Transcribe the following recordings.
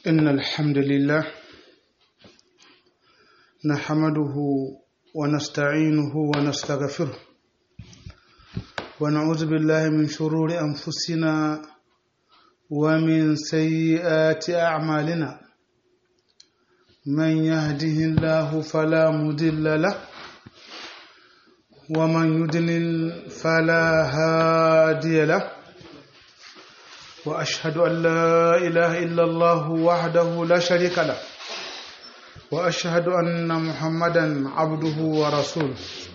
إن الحمد لله نحمده ونستعينه ونستغفره ونعوذ بالله من شرور أنفسنا ومن سيئات أعمالنا من يهده الله فلا مضل له ومن يضلل فلا هادي له وأشهد أن لا إله إلا الله وحده لا شريك له وأشهد أن محمدا عبده ورسوله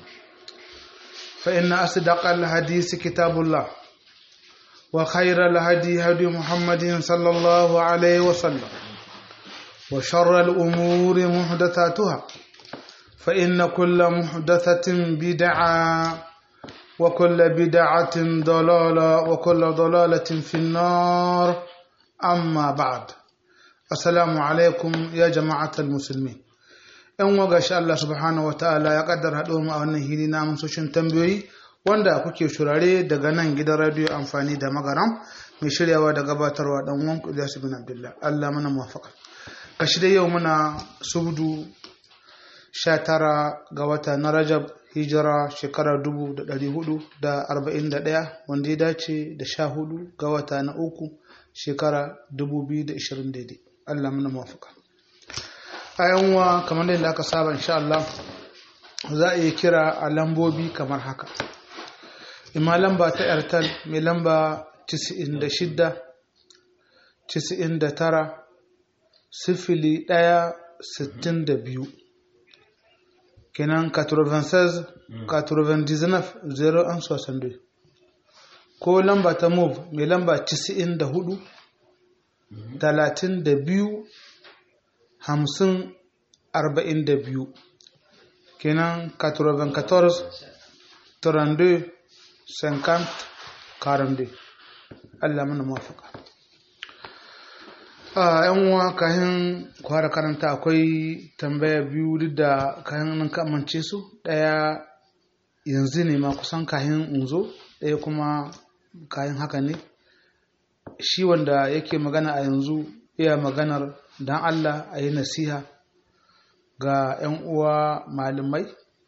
فإن أصدق الحديث كتاب الله وخير الهدي هدي محمد صلى الله عليه وسلم وشر الأمور محدثاتها فإن كل محدثة بدعة وكل بدعة ضلالة وكل ضلالة في النار أما بعد السلام عليكم يا جماعة المسلمين ‘yan waga shi Allah subhanahu wa ta'ala ya kaddar haɗo mu a wannan hili na amsoshin tambayoyi wanda kuke shurare daga nan gidan radiyo amfani da magaram mai shiryawa da gabatarwa dan wanku Ilyasu bin Abdullah Allah mana muwafaka kashi da yau muna subdu 19 ga wata na Rajab hijira shekara 1441 wanda ya dace da 14 ga wata na uku shekara 2020 daidai Allah mana muwafaka a yanwa kamar da aka saba insha Allah za a yi kira a lambobi kamar haka ima lamba ta airtel mai lamba 96 99 sifili ɗaya sittin da biyu kenan 96 99 0 ko lamba ta move mai lamba 94 32 hamsin arba'in da biyu kenan 94 32 50 42 Allah mana mafaka a yan uwa kayan kwara karanta akwai tambaya biyu duk da kayan nan kamance su daya yanzu ne ma kusan kayan unzo daya kuma kayan haka ne shi wanda yake magana a yanzu iya maganar don Allah a yi nasiha ga 'yan uwa malamai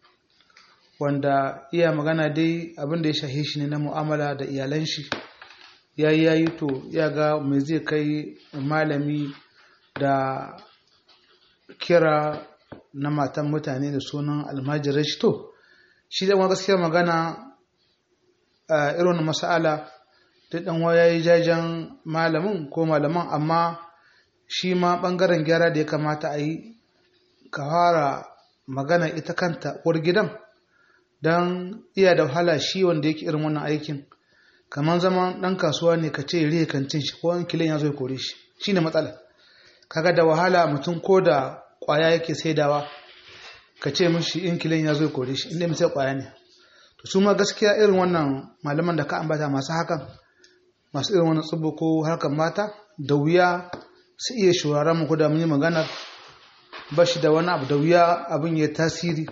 wanda iya magana dai abinda ya shahe shi ne na mu'amala da iyalan shi ya yi yayi to ya ga mai zai kai malami da kira na matan mutane da sunan almajirai shi to shi da gaskiya magana a irin masala da ɗan ya yi jajen malamin ko malaman amma shi ma ɓangaren gyara da ya kamata a yi ka fara magana ita kanta uwar gidan don iya da wahala shi wanda yake irin wannan aikin kamar zaman ɗan kasuwa ne ka ce rihe kantin shi ko kilin ya zo ya kore shi shi ne matsala kaga da wahala mutum ko da ƙwaya yake saidawa ka ce mishi in kilin ya zo ya kore shi inda misal ƙwaya ne to su ma gaskiya irin wannan malaman da ka ambata masu hakan masu irin wannan tsubu ko harkar mata da wuya su iya shuraren mu da mun yi maganar ba shi da wani abu da wuya abin ya tasiri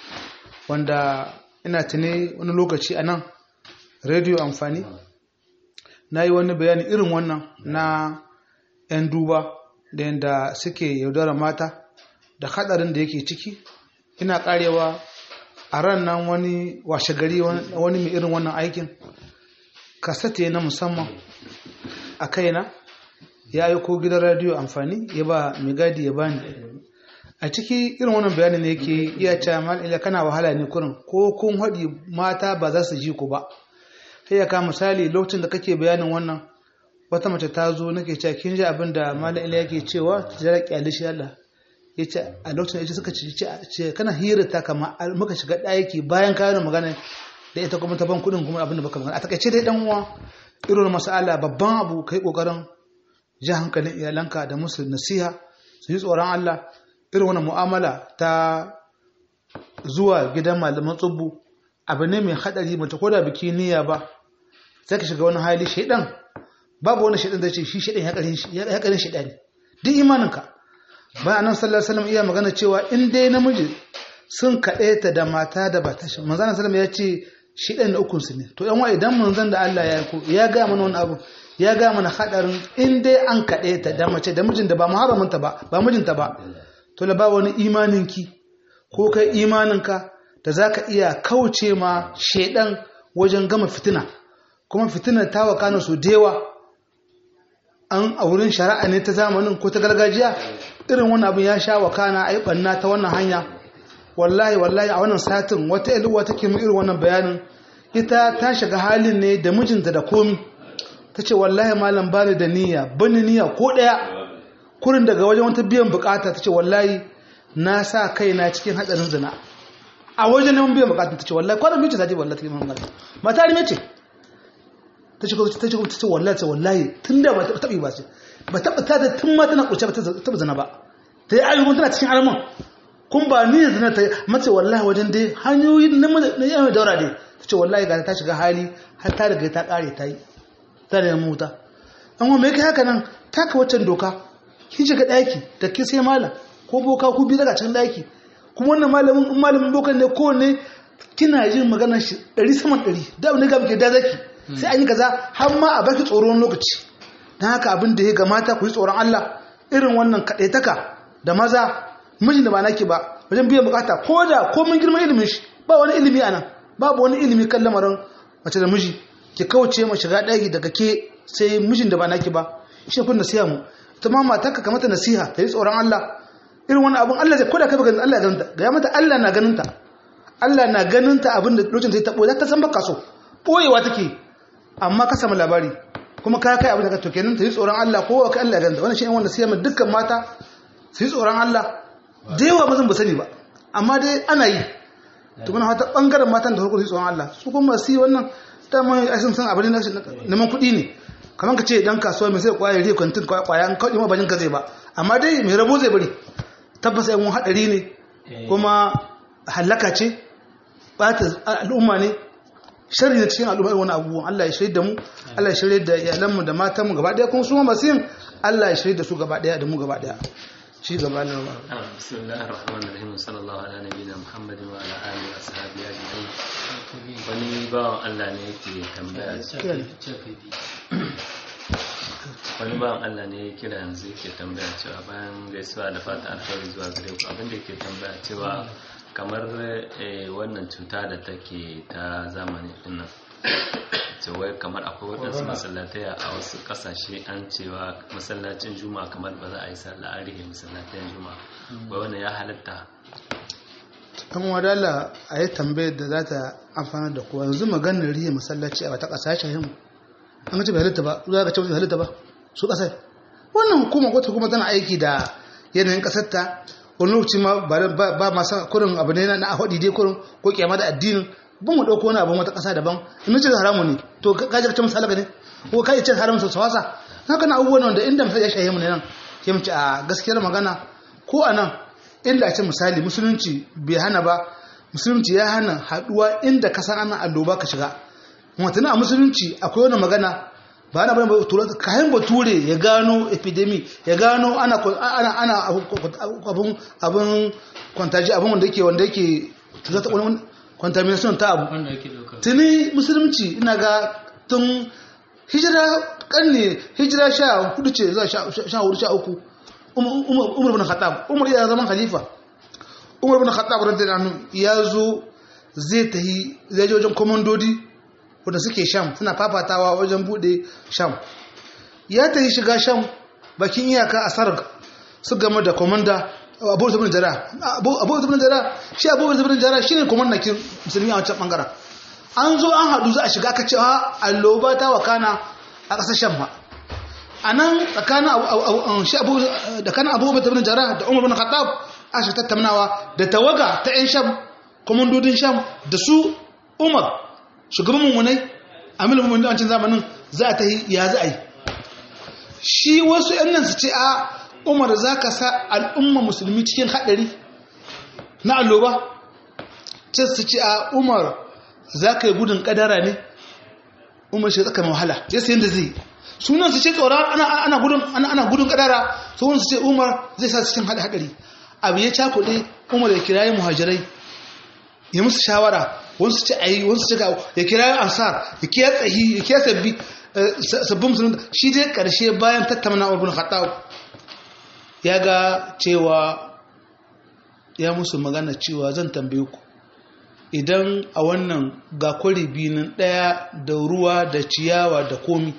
wanda ina tuni wani lokaci a nan rediyo amfani na yi wani bayani irin wannan na 'yan duba da yadda suke yaudara mata da hadarin da yake ciki ina karewa a ran nan wani washe gari wani mai irin wannan aikin kasate na musamman a kaina ya aiko gidan radiyo amfani ya ba mai gadi ya bani a ciki irin wannan bayanin ne yake iya cewa mal ila kana wahala ne kurin ko kun haɗi mata ba za su ji ku ba sai ya ka misali lokacin da kake bayanin wannan wata mace ta zo nake cewa kin ji abin da malam ila yake cewa jira kyale shi Allah yace a lokacin da suka ce kana hira ta kama muka shiga ɗaki bayan kayan magana da ita kuma ta ban kuɗin kuma abin da baka magana a takaice dai dan uwa irin masala babban abu kai kokarin ji hankalin iyalanka da musu nasiha su yi tsoron Allah irin wani mu'amala ta zuwa gidan malaman tsubbu abu ne mai haɗari mace ko da biki niyya ba sai ka shiga wani hali shaidan babu wani shaidan da ce shi shaidan ya ƙarin shaidan ne duk imaninka bayan nan sallallahu alaihi wasallam iya magana cewa in dai namiji sun kaɗe ta da mata da ba ta shi manzana sallallahu ya ce shaidan da ukun su ne to yan wa idan manzon da Allah ya ko ya ga mana wani abu ya ga mana hadarin in dai an kaɗe ta da mace da mijin da ba muharraminta ba ba mijinta ba to la ba wani imaninki ko kai imaninka da zaka iya kauce ma shedan wajen gama fitina kuma fitinar ta wakana su dewa an a wurin shari'a ne ta zamanin ko ta gargajiya irin wannan abin ya sha wakana ai banna ta wannan hanya wallahi wallahi a wannan satin wata iluwa take mu irin wannan bayanin ita ta shiga halin ne da mijinta da komi ta ce wallahi malam bani da niyya bani niyya ko daya kurin daga wajen wata biyan bukata ta ce wallahi na sa kaina cikin hatsarin zina a wajen neman biyan bukata ta ce wallahi kwanan biyu ce ta ce wallahi ta yi mamala mata rime ce ta ce ta ce ta ce wallahi ta wallahi tun da ba ta taɓi ba ce ba taɓa ta tun ma tana ƙuce ba ta taɓa zina ba ta yi ayyukan tana cikin alamun kun ba ni da zina ta yi mace wallahi wajen dai hanyoyi na yi mai daura dai ta ce wallahi ga ta shiga hali har ta riga ta ƙare ta yi ta da yamma wuta an wa mai kai haka nan taka waccan doka kin shiga ɗaki da ke sai malam ko boka ku bi daga cikin ɗaki kuma wannan malamin in malamin bokan ne kowanne kina jin maganar shi ɗari saman ɗari da abin da ga muke da zaki sai an yi kaza har ma a baki tsoron lokaci don haka abin da ya gamata ku yi tsoron Allah irin wannan kaɗaitaka da maza mijin da ba naki ba wajen biyan bukata ko da komin girman ilimin shi ba wani ilimi anan babu wani ilimi kan lamarin mace da miji ki kauce ma shiga ɗaki daga ke sai mijin da ba naki ba shi kun nasiha mu ta ma matarka ka mata nasiha ta yi tsoron Allah irin wani abin Allah zai koda kai baka Allah ya ganin ta ga ya mata Allah na ganin ta Allah na ganin ta abin da lokacin ta tabo za ta san baka so boyewa take amma ka samu labari kuma ka kai abin da ka to kenan ta yi tsoron Allah ko ka Allah ya ganin ta wannan shi ne wanda sai mu dukkan mata su yi tsoron Allah da yawa ba zan ba sani ba amma dai ana yi to muna hata bangaren matan da farko su yi tsoron Allah su kuma su yi wannan dama ai sun san abin da neman kuɗi ne kamar ka ce dan kasuwa mai sai kwaya ri kwantin kwaya an kawai ma bajin ka zai ba amma dai mai rabo zai bari tabbas ai mun hadari ne kuma halaka ce bata al'umma ne sharri ne cikin al'umma wani abubuwan Allah ya shirye da mu Allah ya shirye da iyalanmu da matanmu gaba daya kuma su ma masu yin Allah ya shirye da su gaba daya da mu gaba daya ci gaba na ba bismillahir rahmanir rahim sallallahu ala nabiyina muhammadin wa ala alihi wa sahbihi ajma'in wani bawan Allah ne yake tambaya wani bawan Allah ne ya kira yanzu yake tambaya cewa bayan gaisuwa da fata alfahari zuwa gare ku abinda yake tambaya cewa kamar wannan cuta da take ta zamani dinnan wai kamar akwai waɗansu masallatai a wasu ƙasashe an cewa masallacin juma'a kamar ba za a yi sallah an rike masallatayin juma'a wai wannan ya halatta an wadala a yi tambayar da za ta amfana da kowa yanzu maganar rihe masallaci a wata ƙasashen yin an ce bai halitta ba za ka ce bai halitta ba su ƙasai wannan hukuma wata hukuma tana aiki da yanayin ƙasar ta wani lokaci ma ba masu kurin abu ne na ahadi dai kurin ko kyama da addinin bin mu ɗauko wani abin wata ƙasa daban in ce haramu ne to ka ji ce misali ne ko ka ce haramun sau wasa haka na abubuwan wanda inda misali ya shahe mu ne nan ke mu ce a gaskiyar magana ko a nan inda a ce misali musulunci bai hana ba musulunci ya hana haɗuwa inda ka san ana alloba ka shiga mutum a musulunci akwai wani magana ba ana bane kayan bature ya gano epidemi ya gano ana ana abun abun kwantaji abun wanda yake wanda yake cuta ta wani contamination ta abu tuni musulunci ina ga tun hijira kanne hijira sha hudu ce zuwa sha hudu sha uku umar bin khattab umar ya zaman khalifa umar bin khattab radiyallahu anhu ya zo zai tahi zai je wajen komandodi wanda suke sham suna fafatawa wajen bude sham ya tahi shiga sham bakin iyaka a sarg su game da komanda abu zubin jara abu zubin jara shi abu zubin jara shine komandakin musulmi a wancan bangaren an zo an haɗu za a shiga ka cewa alloba ta wakana a ƙasar sham ba a nan tsakanin abubuwan zubin jara da umar bin khattab a shi tattaunawa da tawaga ta 'yan sham komandodin sham da su umar shugaban mummunai amil mummunai a wancan zamanin za a ta yi ya za a yi shi wasu 'yan nan su ce a umar za ka sa al'umma musulmi cikin haɗari na alloba ce su ce a umar za ka yi gudun ƙadara ne umar shi tsaka wahala ya sayin da zai sunan su ce tsoron ana gudun ƙadara sunan su ce umar zai sa cikin haɗari abu ya cakuɗe umar ya kirayi muhajirai ya musu shawara wasu ce ayi wasu ce ya kirayi ansar ya kiya tsahi ya kiya sabbi sabbin musulun shi dai karshe bayan tattauna ibn khattab ya ga cewa ya musu magana cewa zan tambaye ku idan a wannan ga kwari binin ɗaya da ruwa da ciyawa da komi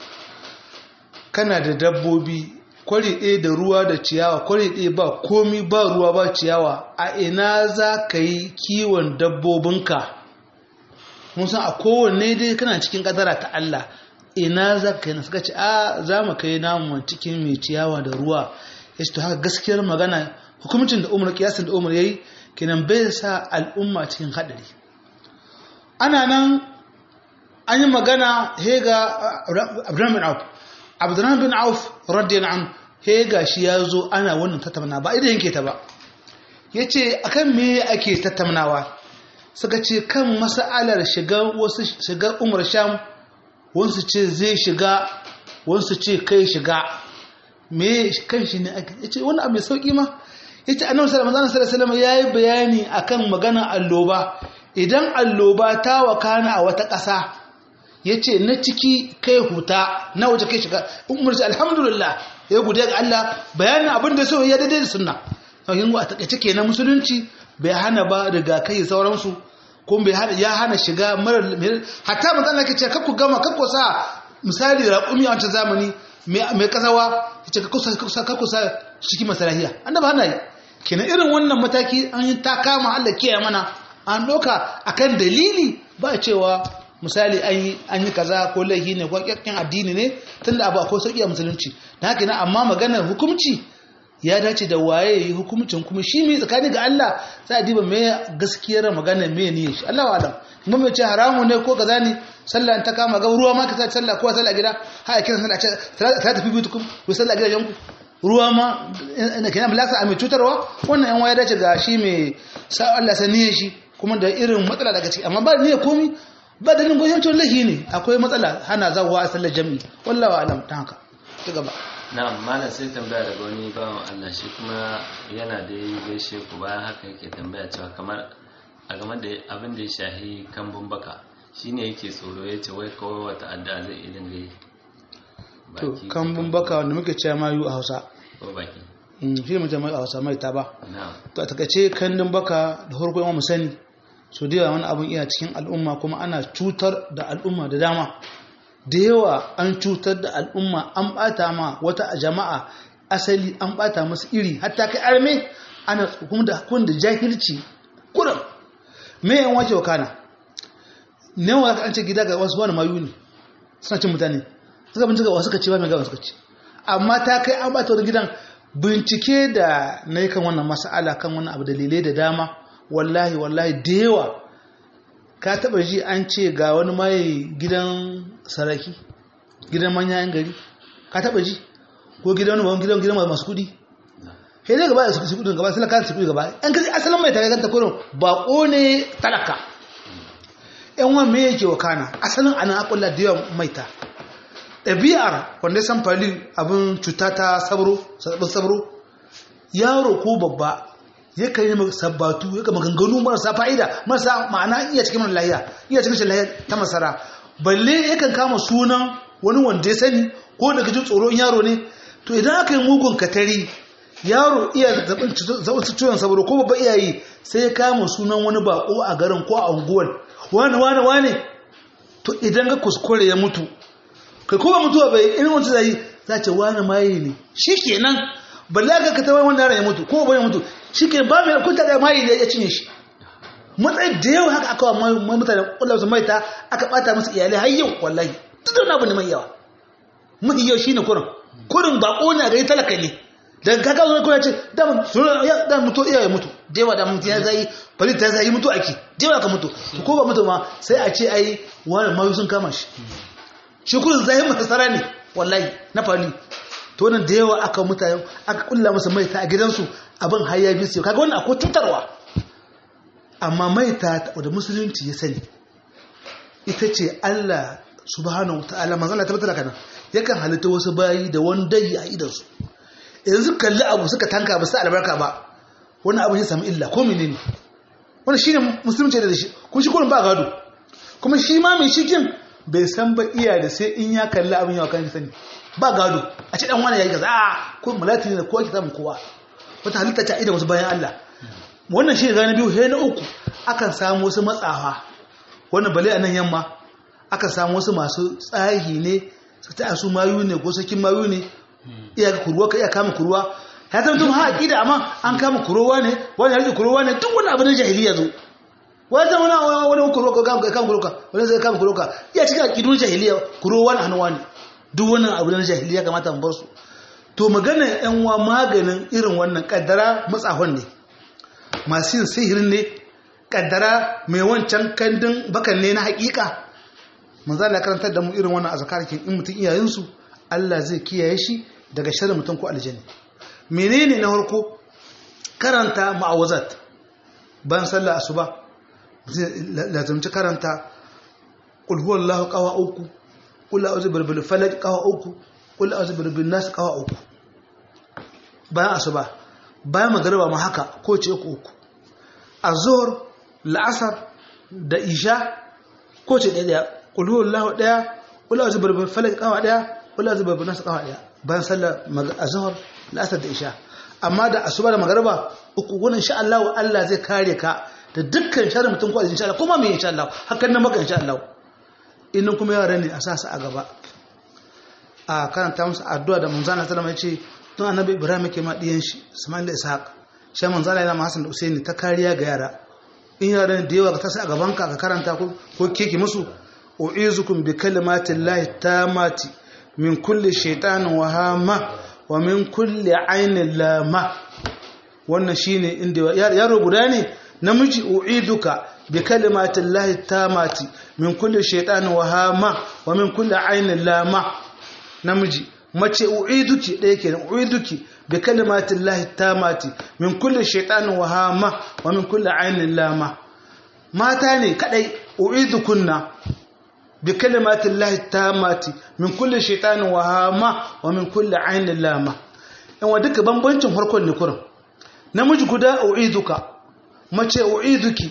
kana da dabbobi kwari ɗaya da ruwa da ciyawa kwari ɗaya ba komi ba ruwa ba ciyawa a ina za ka yi kiwon dabbobinka mun san a kowanne dai kana cikin ƙadara ta Allah ina za ka yi na suka ce a za mu kai namu cikin mai ciyawa da ruwa ya ce to haka gaskiyar magana hukumcin da umar kiyasin da umar ya yi kenan bai sa al'umma cikin haɗari ana nan an yi magana hega abdurrahman bin auf abdurrahman bin auf radiyallahu an hega shi ya zo ana wannan tattauna ba idan yanke ta ba ya ce akan me ake tattaunawa suka ce kan masa'alar shiga wasu shiga umar sham wasu ce zai shiga wasu ce kai shiga me kan shi ne ake ya ce wani abu mai sauƙi ma ita annabi sallallahu alaihi wasallam yayi bayani akan magana alloba idan alloba ta wakana a wata ƙasa yace na ciki kai huta na waje kai shiga umar shi alhamdulillah ya gode ga Allah bayanin abin da so ya daidai da sunna yin a takaice kenan musulunci bai hana ba riga kai sauransu ko bai hana ya hana shiga marar hatta manzo Allah kace kakku gama kakku sa misali raƙumi a wancan zamani mai kasawa yace kakku sa kakku sa shi masalahiya annabi hana yi kenan irin wannan mataki an yi ta kama Allah kiyaye mana an doka akan dalili ba cewa misali an yi kaza ko laifi ne ko kyakkin addini ne tunda abu akwai sauki a musulunci na haka amma maganar hukumci ya dace da waye yi hukumcin kuma shi mai tsakani ga Allah sai a diba me gaskiyar magana me ne shi Allah wa'alam kuma mai ce haramu ne ko kaza ne sallah ta kama ga ruwa ma ka sa sallah ko sallah gida ha kiran sallah ce ta tafi bitukum ko sallah gidajen ku ruwa ma ina kenan balasa a mai cutarwa wannan yan waya dace ga shi mai sa Allah sani shi kuma da irin matsala daga ciki amma ba ne komi ba da nan goyancin lahi ne akwai matsala hana zawa a sallar jami'i wallahi alam ta haka ci gaba na'am malam sai tambaya daga wani bawan Allah shi kuma yana da yi gaishe ku bayan haka yake tambaya cewa kamar a game da abin da ya shahi kambun baka shine yake tsoro ya ce wai kawai wata adda zai idan gai to kambun baka wanda muke cewa mayu a Hausa ko baki shi ne mutum a Hausa mai ta ba na'am to a takaice kandun baka da farko yawan mu sani so da yawa wani abin iya cikin al'umma kuma ana cutar da al'umma da dama da yawa an cutar da al'umma an bata ma wata jama'a asali an bata masu iri hatta kai arme ana kuma da kun da jahilci kuran me yan wace wakana ne wa an ce gida ga wasu wani mayu ne suna cin mutane suka bincika wasu ka ce ba mai gawa suka ce amma ta kai an bata wani gidan bincike da na yi kan wannan mas'ala kan wannan abu dalilai da dama wallahi wallahi da yawa ka taba ji an ce ga wani mai gidan saraki gidan manyan gari ka taba ji ko gidan wani gidan gidan masu kudi he ne gaba su kudin gaba sai ka su kudi gaba an kaji asalin mai tare ganta kurin bako ne talaka yan wani me yake wakana asalin ana akulla da yawan maita ɗabi'ar wanda san fali abin cuta ta sabro sabro yaro ko babba yakan yi sabbatu yakan maganganu marasa fa'ida marasa ma'ana iya cikin mana lahiya iya cikin shan lahiya ta masara balle yakan kama sunan wani wanda ya sani ko daga jin tsoron yaro ne to idan aka yi mugun katari yaro iya zaɓin ciwon saboda ko babba iyayi sai ya kama sunan wani bako a garin ko a unguwar wani wani wani to idan ka kuskure ya mutu kai ko ba mutuwa bai irin wancan zai za ce wani maye ne shi kenan balle aka ka tawaye wanda ya mutu ko ba ya mutu shi ke ba mai kunta da maye da ya cinye shi matsayi da yawa haka aka wa mutane kullum su maita aka bata musu iyalai har yau wallahi duk da wani abu ne mai yawa mafi yau shine kurin kurin bako ne a gari talaka ne daga kaka zo kuna ce da mutu iya ya mutu da yawa da mutu ya zai bari ta zai mutu ake da yawa ka mutu to ko ba mutu ma sai a ce ai wani mayu sun kama shi shi kurin zai mata tsara ne wallahi na fali to wannan da yawa aka mutane aka kulla masa maita a gidansu abin har ya bisu kaga wannan akwai cutarwa amma maita da musulunci ya sani ita ce Allah subhanahu ta'ala manzo Allah tabbatar kana yakan halitta wasu bayi da wani dai a idansu yanzu kalli abu suka tanka ba su albarka ba wani abu ya samu illa ko menene wannan shine musulunci da shi kuma shi kullum ba gado kuma shi ma mai shikin bai san ba iya da sai in ya kalli abin yawa kan sani ba gado a ce dan wani yayi kaza a ko malati ne ko ki samu kowa wata halitta ta ida wasu bayan Allah wannan shi ga na biyu sai na uku akan samu wasu matsawa wannan bale a nan yamma akan samu wasu masu tsahi ne su ta su mayu ne ko sakin mayu ne iya kuruwa ka iya kama kuruwa ya zama tun ha aqida amma an kama kuruwa ne wani ya rike kuruwa ne duk wani abu na jahiliya zo wani zama wani wani kuruwa ka kama kama kuruwa wani zai kama kuruwa iya cikin aqidun jahiliya kuruwa na hannuwa ne duk wannan abu na jahiliya kamata mu bar su to maganar yan wa maganin irin wannan kaddara matsahon ne masu yin sihirin ne kaddara mai wancan kandin bakan ne na hakika manzo Allah karantar da mu irin wannan azkarakin in mutum iyayensu Allah zai kiyaye shi daga sharrin mutum ko aljanna menene na farko karanta ma'awazat bayan sallar asuba lazumci karanta qul huwallahu qawa uku qul a'udhu birabbil falaq qawa uku qul a'udhu birabbin nas qawa uku bayan asuba bayan magariba ma haka ko ce uku uku azhur la'asar da isha ko ce ɗaya qul huwallahu ɗaya qul a'udhu birabbil falaq qawa ɗaya qul a'udhu birabbin nas qawa ɗaya bayan sallar azhur la'asar da isha amma da asuba da magariba uku wannan insha Allah Allah zai kare ka da dukkan sharri mutum ko insha Allah kuma me insha Allah hakan nan maka insha Allah innan kuma yara ne a sa su a gaba a karanta musu addu'a da manzana sallama yace tun annabi Ibrahim yake ma diyan shi Ismail da Ishaq shi manzana yana Hassan da Usaini ta kariya ga yara in yara da yawa ka tasa a gaban ka ka karanta ko ko keke musu u'izukum bi kalimatillahi tamati min kulli shaytanin wahama wa min kulli ainin lama wannan shine inda yaro guda ne namiji u'iduka bi kalimatin lahi tamati min kulli shaytanin wahama wa min kulli ainin lama namiji mace u'iduki ɗaya kenan u'iduki bi kalimatin lahi tamati min kulli shaytanin wahama wa min kulli ainin lama mata ne kadai u'idukunna بكلمات الله التامات من كل شيطان وهامة ومن كل عين لامة in wa duka bambancin farkon ne kurin namiji guda u'iduka mace u'iduki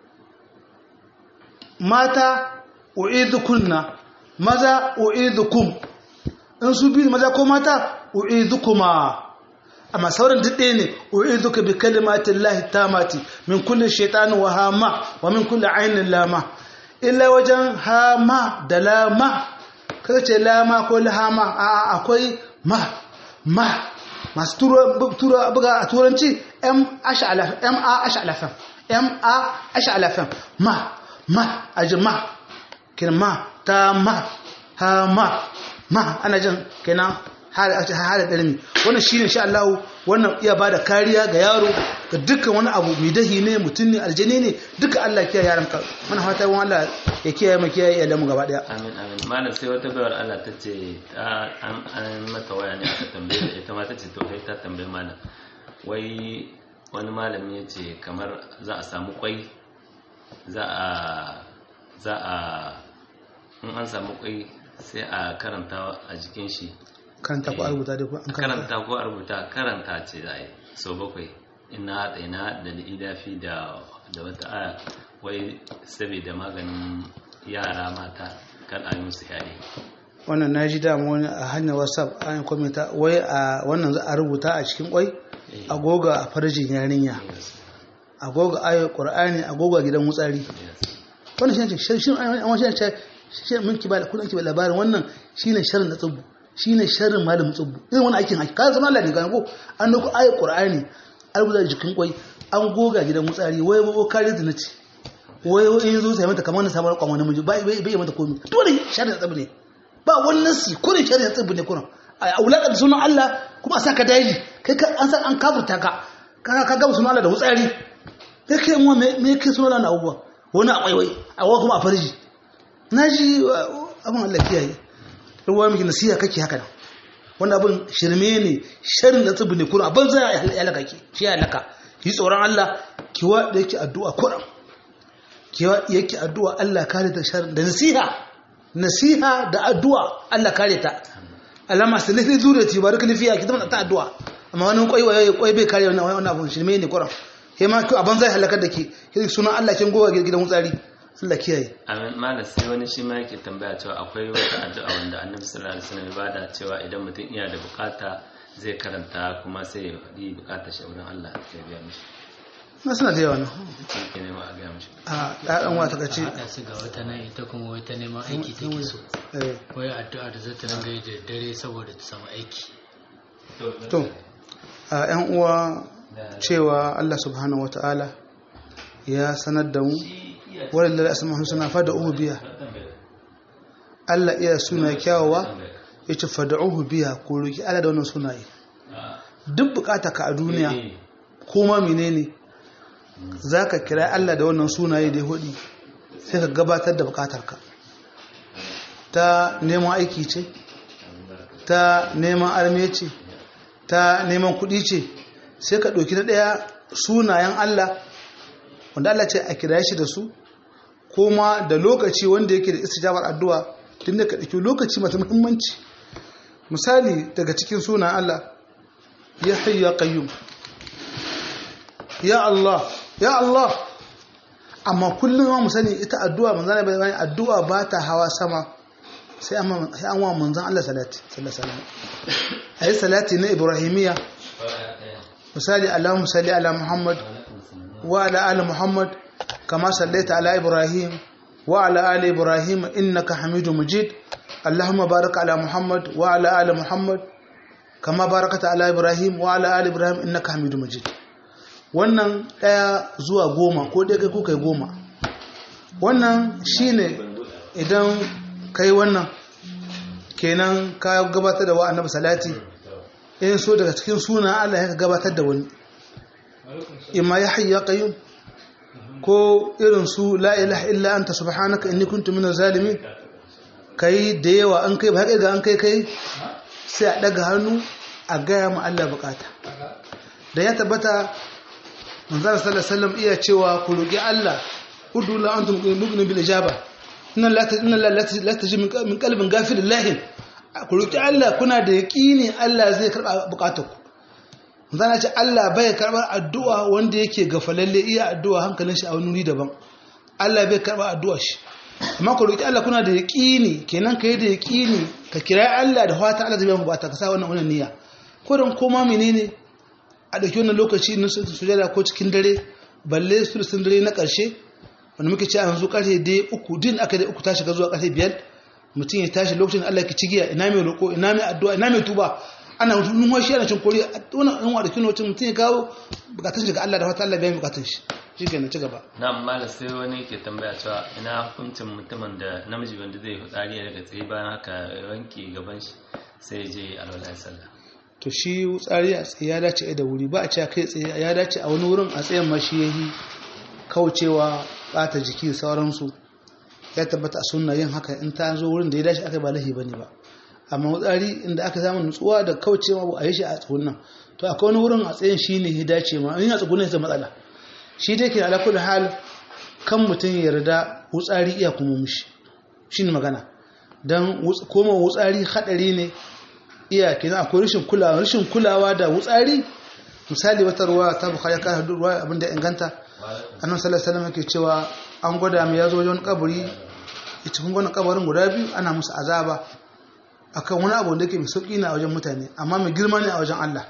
mata u'idukunna maza u'idukum in su biyu maza ko mata u'idukuma amma sauran duk ɗaya ne u'iduka bi kalimatin lahi tamati min kulli shaitanin wa hama wa min kulli ainin lama illa wajen hama da lama kaga ce lama ko lahama a akwai ma ma masu tura buga a turanci m a ash'alafan m a ash'alafan ma ma aji ma kina ma ta ma ha ma ma ana jin kenan hada ɗarmi wannan shi ne Allah wannan iya ba da kariya ga yaro ga dukkan wani abu mai dahi ne mutum ne aljani ne duka Allah kiyaye yaran ka mana fata wani Allah ya kiyaye mu kiyaye iyalan mu gaba daya amin amin malam sai wata bayar Allah ta ce an an mata waya ne aka tambaye ta ita ma ta ce to kai ta tambaye malam wai wani malami ya ce kamar za a samu kwai za a za a in an samu kwai sai a karanta a jikin shi karanta ko a rubuta dai ko an karanta ko a rubuta karanta ce za a yi sau bakwai ina haɗa ina da idafi da da wata aya wai saboda maganin yara mata kan a yi musu yayi wannan na ji damu wani a hanyar whatsapp an kwamita wai a wannan za a rubuta a cikin kwai agoga a farjin yarinya agoga ayo qur'ani agoga gidan wutsari wannan shi ne shi an wani shi shi mun ki ba kullun ki ba labarin wannan shine sharrin da tsubu shine sharrin malamin tsubu irin wani aikin haki kan zama Allah ne ga ko an dauko ayo qur'ani an rubuta jikin kwai an goga gidan wutsari wai wai kare da nace wai wai in zo sai mata kamar na samu kwan wani miji bai bai mata komai dole sharrin da tsubu ne ba wannan si kurin sharrin da tsubu ne kurin a wulakar da sunan Allah kuma a saka daji kai an san an kafurta ka ka ka ga sunan Allah da wutsari kai kai mu me me kai sunan Allah abubuwa wani a waiwai a wa kuma a farji naji abin Allah kiyaye ruwa miki nasiha kake haka nan wannan abin shirme ne sharin da tsibi ne kuma abin zai ya halaka ki shi ya halaka yi tsoron Allah kiwa da yake addu'a kuran kiwa yake addu'a Allah kare ta sharin da nasiha nasiha da addu'a Allah kare ta alama sai lafi zuriyati baraka lafiya ki zama ta addu'a amma wani kwai waye kwai bai kare wannan wannan abun shirme ne kuran kai ma abin zai halaka da ke sunan Allah kin goga gidan wutsari Allah kiyaye amin malam sai wani shi ma yake tambaya cewa akwai wata addu'a wanda annabi sallallahu alaihi wasallam ya bada cewa idan mutum iya da bukata zai karanta kuma sai ya faɗi bukatar shi wurin Allah ya biya mishi na suna da yawa nan shi ke nema a biya mishi a ɗan wata ka ce haɗa su ga wata nan ita kuma wata neman aiki take so eh, wai addu'a da zata ringa yi da dare saboda ta samu aiki to a ‘yan uwa cewa Allah subhanahu wa ta'ala ya sanar da mu wadda da asama suna fada uhu biya Allah iya suna kyawawa ya ce fada uhu biya ko roki Allah da wannan sunaye duk bukata ka a duniya kuma menene za ka kira Allah da wannan sunaye da ya hudu sai ka gabatar da bukatarka ta neman aiki ce ta neman arme ce ta neman kuɗi ce sai ka ɗauki na ɗaya sunayen Allah wanda Allah ce a kira shi da su kuma da lokaci wanda yake da istijabar addu'a tun da ka ɗauki lokaci masu muhimmanci misali daga cikin sunayen Allah ya hayyu ya qayyum ya Allah ya Allah amma kullum ma mu sani ita addu'a manzana bai bani addu'a ba ta hawa sama sai an sai an wa manzon Allah salati sallallahu alaihi wasallam ayi salati na ibrahimiya misali Allahumma salli ala Muhammad wa ala ali Muhammad kama sallaita ala Ibrahim wa ala ali Ibrahim innaka Hamidum Majid Allahumma barik ala Muhammad wa ala ali Muhammad kama barakata ala Ibrahim wa ala ali Ibrahim innaka Hamidum Majid wannan ɗaya zuwa goma ko ɗaya kai ko kai goma wannan shine idan kai wannan kenan ka gabatar da wa annabi salati in so daga cikin suna Allah ya gabatar da wani imma ya hayya qayyum ko irin su la ilaha illa anta subhanaka inni kuntu minaz zalimin kai da yawa an kai ba haka ga an kai kai sai a daga hannu a gaya ma Allah bukata da ya tabbata manzara sallallahu alaihi wasallam iya cewa ku roki Allah udu la antum mu'minun bil ijaba inna la inna la la taji min qalbin ghafirillahi ku roki Allah kuna da yaqini Allah zai karba bukatarku manzara ce Allah bai karbar addu'a wanda yake gafalalle iya addu'a hankalin shi a wani wuri daban Allah bai karba addu'a shi amma ku roki Allah kuna da yaqini kenan kai da yaqini ka kira Allah da fata Allah zai biya bukata ka sa wannan wannan niyya ko dan koma menene a ɗauki wannan lokaci na sujada ko cikin dare balle su sun dare na ƙarshe wanda muke ce a yanzu ƙarfe dai uku din aka dai uku ta shiga zuwa ƙarfe biyar mutum ya tashi lokacin Allah ki cigiya ina mai roƙo ina mai addu'a ina mai tuba ana numfashi ana cin kori wannan yan wa da kino mutum ya kawo bukatun shi ga Allah da fata Allah biya bukatun shi shike na ci gaba na malam sai wani ke tambaya cewa ina hukuncin mutumin da namiji wanda zai fitsari daga tsaye bayan haka wanki gaban shi sai ya je alwala sallah to shi tsari a tsaye ya dace da wuri ba a ce kai tsaye ya dace a wani wurin a tsayen ma shi yayi kaucewa bata jiki sauransu ya tabbata a sunna yin haka in ta zo wurin da ya dace aka ba lahi bane ba amma tsari inda aka samu nutsuwa da kaucewa ba a yi shi a tsugunan to akwai wani wurin a tsayen shi ne ya dace ma in a tsugunan sai matsala shi dai ke ala kullu hal kan mutum ya yarda wutsari iya kuma mushi shine magana dan koma wutsari hadari ne iya kenan akwai rashin kulawa rashin kulawa da wutsari misali wata ruwa ta bukhari ka hadu ruwa abinda inganta annabi sallallahu alaihi wasallam yake cewa an gwada mu yazo wajen kaburi ita kun gwanin kabarin guda biyu ana musu azaba akan wani abu da yake mai sauki ne a wajen mutane amma mai girma ne a wajen Allah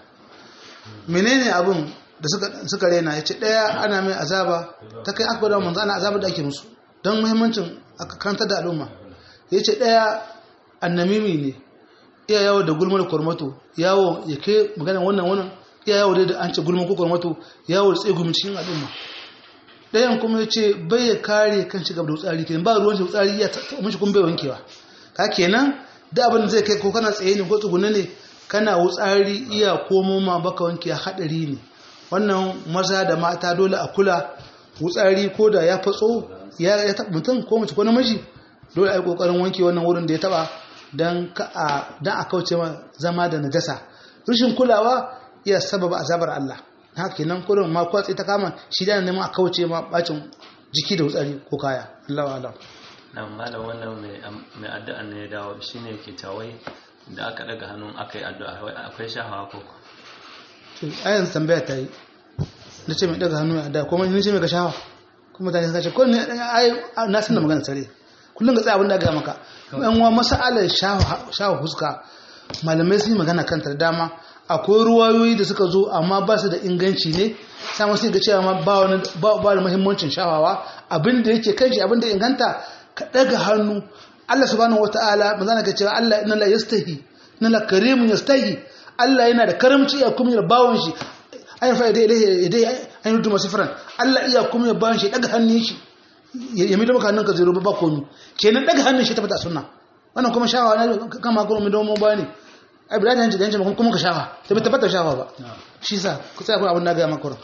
menene abun da suka suka rena yace daya ana mai azaba ta kai aka gwada manzo ana azaba da ake musu don muhimmancin aka karanta da al'umma yace daya annamimi ne iya yawo da gulmar kwarmato yawo ya ke magana wannan wannan iya yawo da an ce gulmar kwarmato yawo da tsegumin cikin al'umma ɗayan kuma ya ce bai ya kare kan shiga da wutsari kenan ba ruwan wutsari ya mashi kuma bai wankewa ka kenan da abin da zai kai ko kana tsaye ne ko tsugune ne kana wutsari iya komo ma baka wanke haɗari ne wannan maza da mata dole a kula wutsari ko da ya fatso ya taɓa mutum ko mace ko namiji dole a yi ƙoƙarin wanke wannan wurin da ya taɓa don a kauce ma zama da najasa rashin kulawa iya sababa azabar Allah haka kenan kurin ma kwatsi ta kama shi da neman a kauce ma bacin jiki da wutsari ko kaya Allah alam na malam wannan mai addu'a ne ya dawo shine yake tawai da aka daga hannun aka yi addu'a akwai shahawa ko to ayan tambaya ta yi na ce mai daga hannu a da kuma ni ce mai ga shahawa kuma mutane suka ce ko ne ai na san da magana sare kullum ga tsaya abin da ga maka yan wa masalar shawa fuska malamai sun yi magana kan ta da dama akwai ruwayoyi da suka zo amma ba su da inganci ne sai wasu ga cewa ma ba wani ba ba da muhimmancin shawawa abin da yake kan shi abin da inganta ka daga hannu Allah subhanahu wataala manzana ka cewa Allah inna la yastahi inna la karimun yastahi Allah yana da karamci ya kuma bawon shi ayin fa idai idai an yi duma sifran Allah iya kuma bawon shi daga hannun shi ya mai maka hannun ka zero ba komi kenan daga hannun shi ta fata sunna wannan kuma shawa na kama kuma mai domin ba ne ai bila da hanci da hanci kuma ka shawa ta bi tabbata shawa ba shi sa ku tsaya kuma abin da ga maka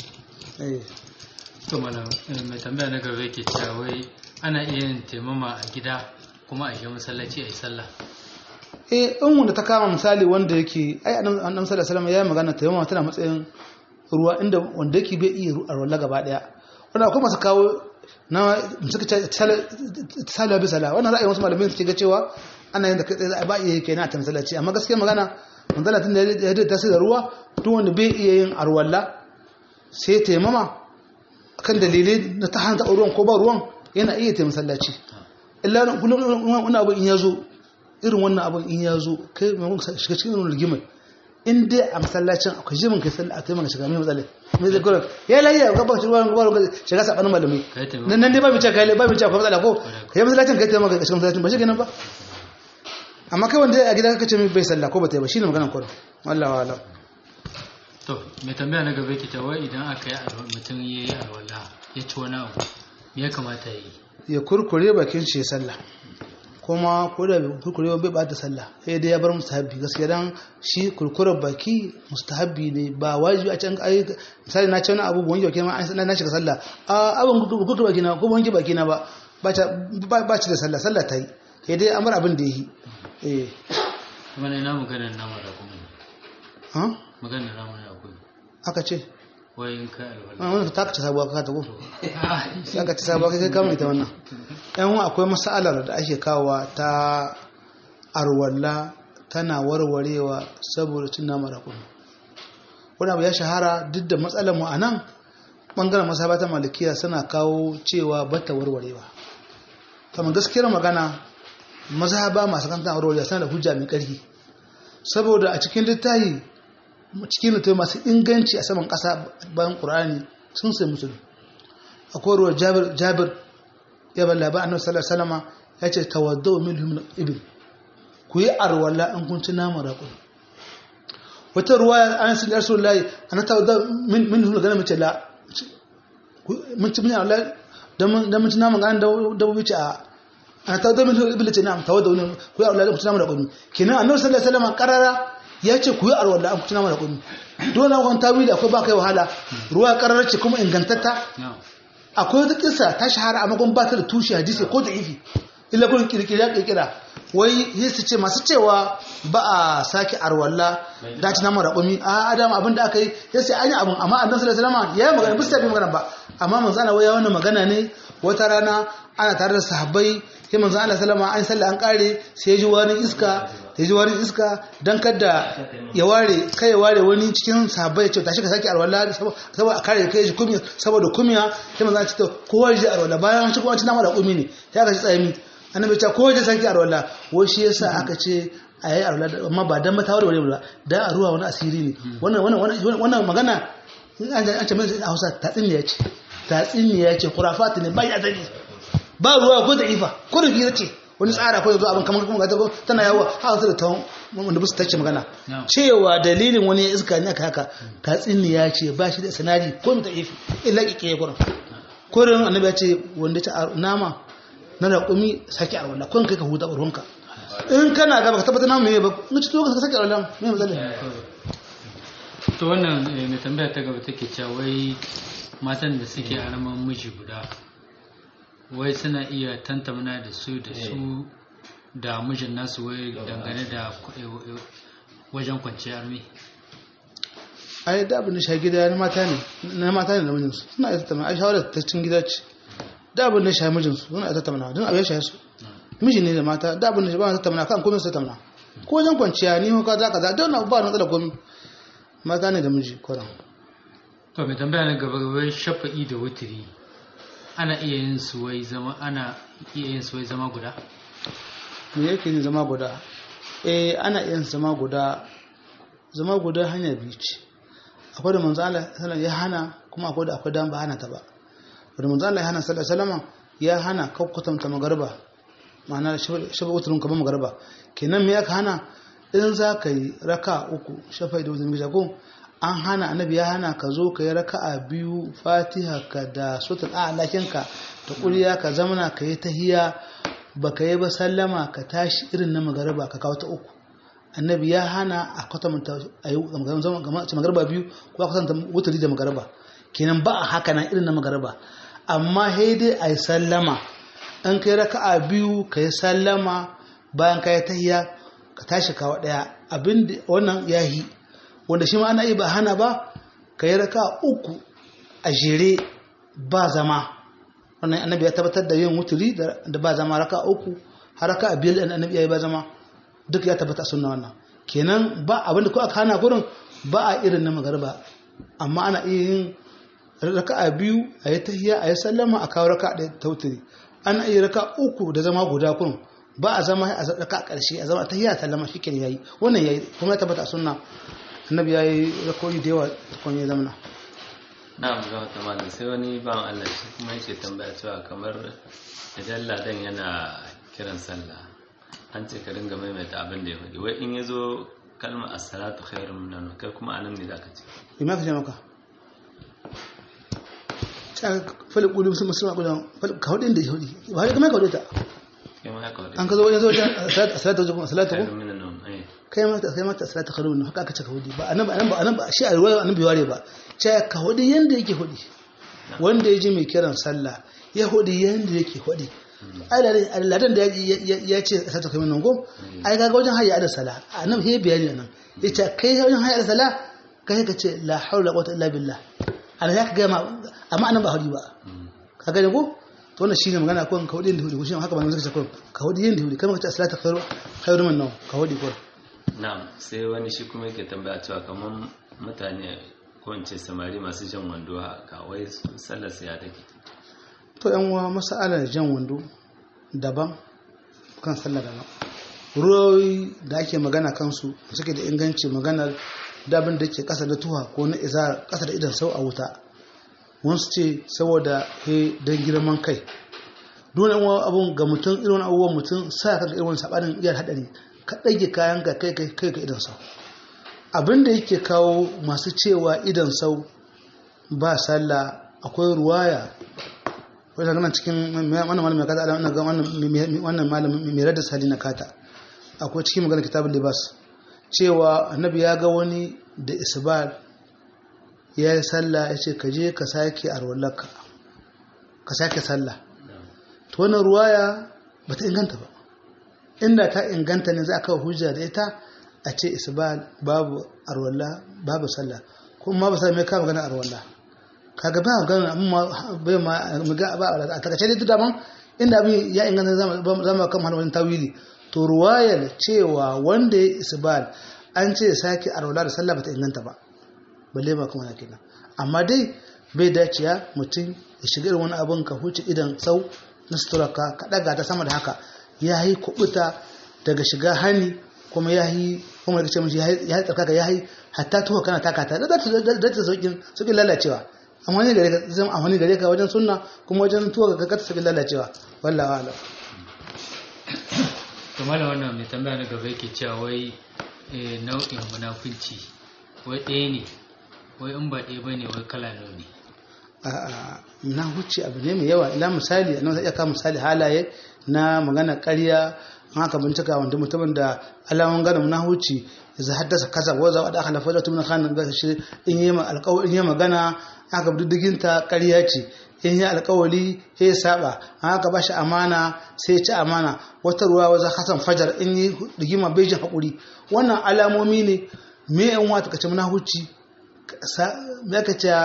eh to malam eh, mai tambaya na gaba yake cewa wai ana iya yin taimama a gida kuma a shiga masallaci a yi sallah eh in wanda ta kama misali wanda yake ai annabi sallallahu alaihi wasallam ya yi magana taimama tana matsayin ruwa inda wanda yake bai iya ruwa gaba daya wanda akwai masu kawo na suka ce sala bi sala wannan ra'ayin wasu malamai suke ga cewa ana yin da kai tsaye ba iya yake na ta masallaci amma gaskiya magana manzala tun da ya da tasiri da ruwa duk wanda bai iya yin arwalla sai taimama kan dalilai na ta hanta ruwan ko ba ruwan yana iya taimama masallaci illa kullum wani abu in ya zo irin wannan abin in ya zo kai maimakon shiga cikin irin rigimar in dai a masallacin akwai jimin kai sallah a taimaka shiga mai matsalai mai zai kawai ya lafiya ga ba ruwan ruwan shiga sabanin malamai Kai taimako. nan nan dai ba bice kai ba bice akwai matsala ko kai masallacin kai taimaka shiga masallacin ba shi kenan ba amma kai wanda a gida kaka ce mai bai sallah ko ba ta yi ba shine maganar kwaro wallahi wala to mai tambaya na gaba yake cewa wai idan aka yi alwa- mutum ya yi alwala ya ci wani abu me ya kamata ya yi ya kurkure bakin shi ya sallah kuma ko da bai kurkure bai bata sallah sai dai ya bar mustahabbi gaskiya dan shi kurkurar baki mustahabbi ne ba wajibi a can ai misali na ce wani abu wanke baki ma an na shiga sallah a abin kurkure baki na ko wanke baki na ba ba ta ba ci da sallah sallah ta yi sai dai an bar abin da yi eh kuma na ina maganar nama da kuma ha maganar nama da kuma aka ce wai in kai alwala wannan ta ka ci sabuwa ka ta ko sai aka ci sabuwa kai kama ita wannan yan uwa akwai masalar da ake kawowa ta arwalla tana warwarewa saboda cin nama da kuma wani abu ya shahara duk da matsalar mu a nan ɓangaren masabata malikiya suna kawo cewa bata warwarewa kamar gaskiyar magana mazhaba masu kantan warwarewa suna da hujja mai ƙarfi saboda a cikin littafi cikin littafi masu inganci a saman ƙasa bayan ƙur'ani sun sai musulun akwai ruwa jabir jabir ya balla ba annabi sallallahu alaihi wasallam ya ce tawaddau min hum ibil ku yi arwala in kun ci naman raƙumi wata ruwa an sun yarsu layi ana tawaddau min min hum ganin mace la mun ci mun arwala dan dan mun ci naman ganin dabbobi ce a ana tawaddau min hum ibil ce na'am tawaddau ne ku yi arwala in kun ci naman raƙumi kenan annabi sallallahu alaihi wasallam karara ya ce ku yi arwala in kun ci naman raƙumi dole wani tawili akwai ba kai wahala ruwa karara ce kuma ingantatta na'am akwai wata kisa ta shahara a magon ba ta da tushe hadisi ko da ifi illa kun kirkira kirkira wai yesu ce masu cewa ba a sake arwalla da ci naman raƙumi a adam abin da aka yi ya sai an yi abin amma annabi sallallahu alaihi wasallam ya yi magana bisa bai magana ba amma manzo Allah waya wannan magana ne wata rana ana tare da sahabbai sai manzo Allah sallama an sallah an kare sai ya ji wani iska ya ji wani iska dan kada ya ware kai ya ware wani cikin sahabbai ya ce tashi ka sake arwalla saboda a kare kai ji kumiya saboda kumiya sai manzo Allah ce to kowa ya ji arwalla bayan an ci kuma an ci nama da kumi ne sai aka ci tsayimi annabi ya ce kowa ya sake arwalla wai shi yasa aka ce a yi arwalla amma ba dan matawar wani ba dan a ruwa wani asiri ne wannan wannan wannan magana in an an ce mai a Hausa tatsiniya ce tatsiniya ce kurafati ne bai azali ba ruwa ko da ifa ko da fira ce wani tsara ko yanzu abin kamar kuma gata tana yawo a wasu da tawon wanda busu tace magana No. cewa dalilin wani ya iska ne aka haka tatsiniya ce ba shi da sanadi ko mu ta ifi illa kike kurin kurin annabi ya ce wanda ta nama na raƙumi sake a wallah kun kai ka huta urhunka in kana gaba ka tabbata namu ne ba in ci to ka sake a wallah me matsala to wannan eh, mai tambaya ta gaba take cewa wai matan da suke a raman miji guda wai suna iya tantamna da su da su da mijin nasu wai dangane da ku- eh, eh, wajen kwanciyar armi ai da abin da shi gida na mata ne na mata ne da mijinsu suna iya tattauna ai shawarar ta cikin gida ce da abin da shi mijinsu suna iya tattauna don abin ya shaye su miji ne da mata da abin da shi ba na tattauna kan komai su tattauna ko wajen kwanciya ni ko za ka za don ba na matsala komai mata ne da miji kwaran to mai tambaya na gaba wai shafa'i da wutiri ana iya yin su wai zama ana iya yin su wai zama guda me yake yin zama guda eh ana yin zama guda zama guda hanya biyu ce akwai da manzo Allah sallallahu ya hana kuma akwai da akwai dan ba hana ta ba da manzo Allah ya hana sallallahu alaihi wasallam ya hana kakkutamta magarba ma'ana shafa uturun kamar magarba kenan me aka hana in za ka yi raka uku shafa da wuzurin gija ko an hana annabi ya hana ka zo ka yi raka'a biyu fatiha ka da sutul a'lakinka ta kuriya ka zamana ka yi tahiya ba ka yi ba sallama ka tashi irin na magarba ka kawo ta uku annabi ya hana a kwatanta a yi magarba biyu ko a kwatanta wuturi da magarba kenan ba a haka nan irin na magarba amma sai dai a yi sallama an kai raka'a biyu ka yi sallama bayan ka yi tahiya ka tashi kawo ɗaya abin da wannan ya yi wanda shi ma ana yi ba hana ba ka yi raka'a uku a jere ba zama wannan annabi ya tabbatar da yin wuturi da ba zama raka'a uku har raka'a biyar da annabi ya yi ba zama duk ya tabbata sunna wannan kenan ba abin da ko aka hana gurin ba a irin na magarba amma ana iya yin raka'a biyu a yi tahiya a yi sallama a kawo raka'a ɗaya ta wuturi ana iya raka uku da zama guda kun ba a zama a raka a ƙarshe a zama tahiya sallama shi ke yayi wannan yayi kuma ya tabbata sunna annabi yayi rakoyi da yawa tukun ya zamana na'am ga wata malam sai wani ban Allah shi kuma yake tambaya cewa kamar idan ladan yana kiran sallah an ce ka dinga maimaita abin da ya faɗi wai in ya zo kalma as-salatu khairun minan kai kuma anan ne zaka ce ina ka ce maka ta fali kulu musu musu magudan ka hudin da ya hudi ba har kuma ka hudita kai ma haka an ka zo wajen zo salatu zo salatu ko khairun minan eh kai ma kai ma salatu khairun haka aka ce ka hudi ba anan ba anan ba anan ba shi a ruwa anan bai ware ba ce ka hudi yanda yake hudi wanda ya ji mai kiran sallah ya hudi yanda yake hudi ai ladan da ya ce salatu khairun nan ko ai ga wajen hayya da sala anan he bayani nan yace kai wajen hayya da sala kai ka ce la haula quwwata illa billah ana ya ka gama amma anan ba hudi ba ka gane ko to wannan shine magana ko ka hudi da hudi ko shine haka ba mun zaka ko ka hudi yin da hudi kamar ka ce salatu khairu khairu min nawm ka hudi ko na'am sai wani shi kuma yake tambaya cewa kamar mutane ko in ce samari masu jan wando haka wai sallar su ya take to yan uwa masalar jan wando daban kan sallar daban ruwoyi da ake magana kansu suke da inganci maganar dabin da ke kasa da tuha ko na iza kasa da idan sau a wuta wasu ce saboda he don girman kai dole yan abun ga mutum irin abubuwan mutum sa ka irin sabanin iyar hadari ka ɗage kayan ka kai kai ka idan sau abin da yake kawo masu cewa idan sau ba sallah akwai ruwaya wajen ganin cikin wannan malamin kata ala wannan malamin mai radda sali na kata akwai cikin maganar kitabun libas cewa annabi ya ga wani da isbal ya yi sallah ya ce ka je ka sake arwallaka ka sake sallah to wannan ruwaya ba ta inganta ba inda ta inganta ne za a kawo hujja da ita a ce isbal babu arwalla babu sallah kuma ba sai mai ka magana arwalla kaga ba magana amma bai ma ba a takace dai daban inda abin ya inganta zama kan wani tawili to ruwayar cewa wanda ya isbal an ce sake arwalla da sallah ba ta inganta ba balle ba kuma kenan amma dai bai daciya mutum ya shiga wani abin ka huce idan sau na suturaka ka daga ta sama da haka ya yi kubuta daga shiga hani kuma ya yi kuma da ce mashi ya yi tsarkaka ya yi hatta tuwa kana taka ta da ta sauƙin sauƙin lalacewa amfani gare ka zama amfani gare ka wajen sunna kuma wajen tuwa ga kata sauƙin lalacewa wallawa ala kamar wannan mai tambaya na gaba yake cewa wai nau'in munafunci wai ɗaya ne wai in ba ɗaya ba ne wai kala nawa ne na huce abu ne mai yawa ila misali a nan iya kawo misali halaye na magana karya an haka bincika wanda mutumin da alamun gana na huce za haddasa kaza wa za a da halafa da tumin khanin ga shi in yi alƙawari in yi magana aka diddigin ta karya ce in yi alƙawari ya saba an haka ba shi amana sai ya ci amana wata ruwa waza hasan fajar in yi rigima bai jin haƙuri wannan alamomi ne me yan wata kace muna huci me ka ce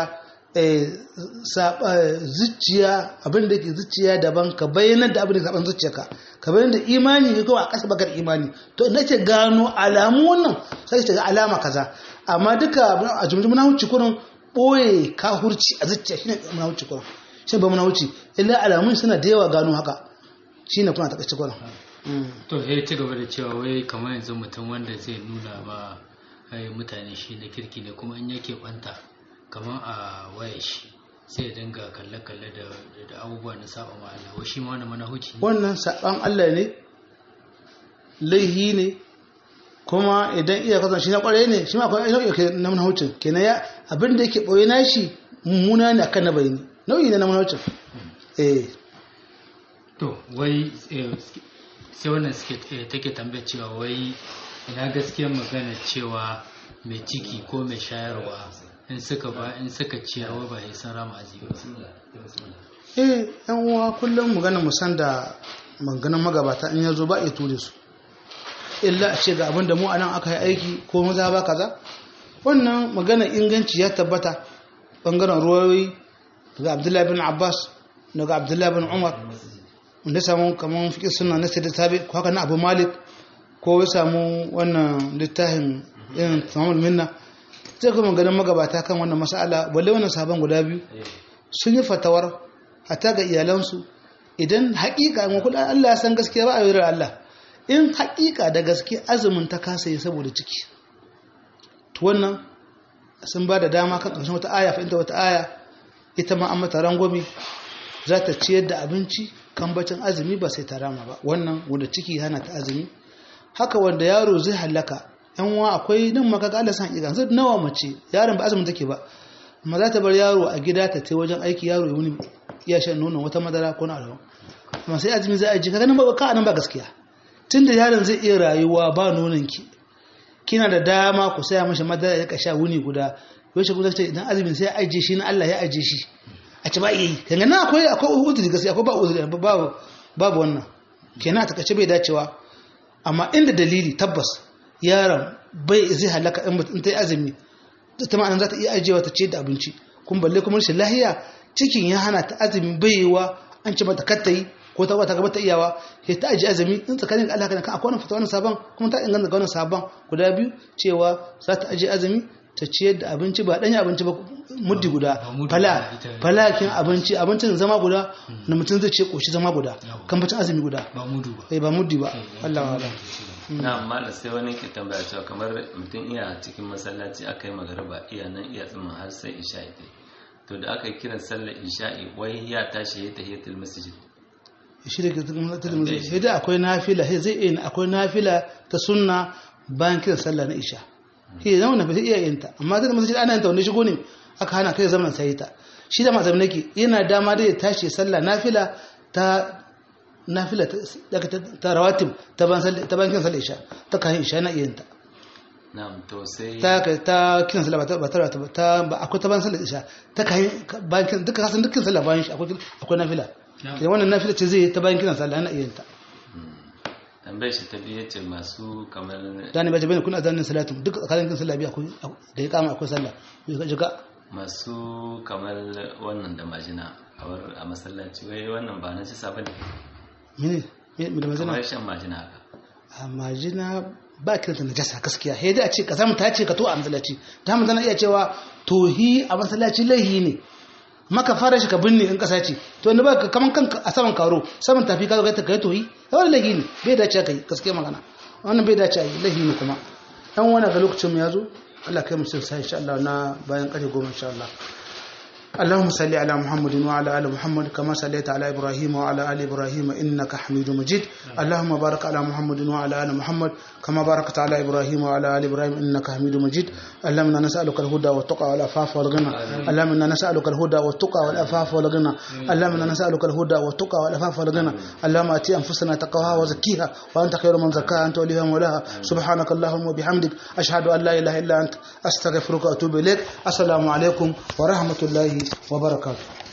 zuciya abin da ke zuciya daban ka bayyana da abin da zaben zuciyarka ka bayyana da imani ne kawai a ƙasa bakar imani to na ce gano alamu wannan sai ce ga alama kaza amma duka a jumjum na huci kurin ɓoye ka hurci a zuciya shine na huci kurin shi ba munahuci illa alamun suna da yawa gano haka shine kuna ta kace gwanin to ya ci gaba da cewa wai kamar yanzu mutum wanda zai nuna ma ai, mutane shi na kirki ne kuma in yake banta kamar a waya shi sai ya dinga kalle-kalle da da abubuwa na saba ma Allah wai shi ma wani manahuci ne wannan saban Allah ne laihi ne kuma idan iya kasan shi na kwarai ne shi ma akwai nau'i ke na manhaucin kenan ya abin da yake ɓoye na shi mummuna ne akan na bayani nau'i ne na manhaucin eh to wai eh, sai wannan suke eh, take tambaya cewa wai ina gaskiyar magana cewa mai ciki ko mai shayarwa in suka ba in suka ciyarwa ba ya san rama azumi ba eh yan uwa kullum magana mu san da maganan magabata in yazo ba ya ture su illa a ce ga abin da mu anan aka yi aiki ko maza ba kaza wannan magana inganci ya tabbata bangaren ruwayoyi daga abdullahi bin abbas daga abdullahi bin umar wanda ya samu kamar fiƙi suna na sai tabi ko haka na abu malik ko ya samu wannan littafin irin tamamul minna zai kuma ganin magabata kan wannan mas'ala balle wannan sabon guda biyu sun yi fatawar hata ga iyalansu idan haƙiƙa in kuɗa Allah ya san gaskiya ba a yi Allah in haƙiƙa da gaske azumin ta kasa yi saboda ciki to wannan sun ba da dama kan ƙarshen wata aya fahimta wata aya ita ma an mata rangwame za ta ciyar da abinci kan bacin azumi ba sai ta rama ba wannan wanda ciki hana ta azumi haka wanda yaro zai halaka yan wa akwai nan maka ga Allah san haƙiƙa zai nawa mace yaron ba azumin take ba amma za ta bar yaro a gida ta tai wajen aiki yaro ya wuni ya shan nonon wata madara ko na alawa amma sai azumi za a ji kaga nan ba ka nan ba gaskiya tunda yaron zai iya rayuwa ba nonon ki kina da dama ku saya mashi madara ya sha wuni guda yaushe kuma ce idan azumin sai ya ajiye shi na Allah ya ajiye shi a ci ba iya yi kanga na akwai akwai uzuri gaskiya akwai ba uzuri babu babu wannan kenan a takaice bai dacewa amma inda dalili tabbas yaron bai zai halaka in ta yi azumi ta ma'anar za ta iya ajiyewa ta ce da abinci kun balle kuma rashin lahiya cikin ya hana ta azumi baiwa an ci mata kattayi ko ta wata gaba ta iyawa sai ta ajiye azumi in tsakanin Allah kan akwai wannan fata wannan sabon kuma ta inganta ga wannan sabon guda biyu cewa za ta ajiye azumi ta ciyar da abinci ba ɗanya abinci ba muddi guda fala falakin abinci abincin zama guda na mutum zai ce koshi zama guda kan bacin azumi guda ba mudu ba eh ba muddi ba Allah wa na amma da sai wani ke tambaya cewa kamar mutum iya cikin masallaci aka yi magariba iya nan iya tsimin har sai isha'i ta to da aka yi kiran sallar isha'i wai ya tashi ya tahiyatul masjid shi da tahiyatul masjid sai da akwai nafila sai zai yi akwai nafila ta sunna bayan kiran sallah na isha shi zama na fi iya yin ta amma zai masjid ana yin ta wanda shigo ne aka hana kai zaman sai ta shi da mazam nake yana dama da ya tashi sallah nafila ta nafila ta rawatib ta ban kiran sallah isha ta kayan isha na iya yin ta na'am to sai ta ta kiran sallah ba ta ba ta ta ba akwai ta ban sallah isha ta kayan bayan kiran duka kasan dukkan sallah bayan shi akwai akwai nafila kenan wannan nafila ce zai ta bayan kiran sallah na iya yin ta tambayar shi ta biyu ce masu kamar dani ba jabani kuna zanin salatu duk tsakanin kin sallah biya akwai da ya kama akwai sallah jiga masu kamar wannan da majina a masallaci wai wannan ba na ci sabon mene me da majina kamar shan majina haka a majina ba kiranta najasa gaskiya sai dai a ce ka samu ta ce ka to a masallaci ta mu tana iya cewa tohi a masallaci laihi ne maka fara shi ka binne in kasa ce to inda ba kaman kanka a saman karo saman tafi ka zo ta kai tohi wani laihi ne bai dace kai gaskiya magana wannan bai dace yi laihi ne kuma dan wani ga lokacin mu yazo Allah kai mu sai insha Allah na bayan kare goma insha Allah اللهم صل على محمد وعلى ال محمد كما صليت على ابراهيم وعلى ال ابراهيم انك حميد مجيد اللهم بارك على محمد وعلى ال محمد كما باركت على ابراهيم وعلى ال ابراهيم انك حميد مجيد اللهم انا نسالك الهدى والتقى والعفاف والغنى اللهم انا نسالك الهدى والتقى والعفاف والغنى اللهم انا نسالك الهدى والتقى والعفاف والغنى اللهم اتي انفسنا تقواها وزكيها وانت خير من زكاها انت وليها مولاها سبحانك اللهم وبحمدك اشهد ان لا اله الا انت استغفرك واتوب اليك السلام عليكم ورحمه الله وبركاته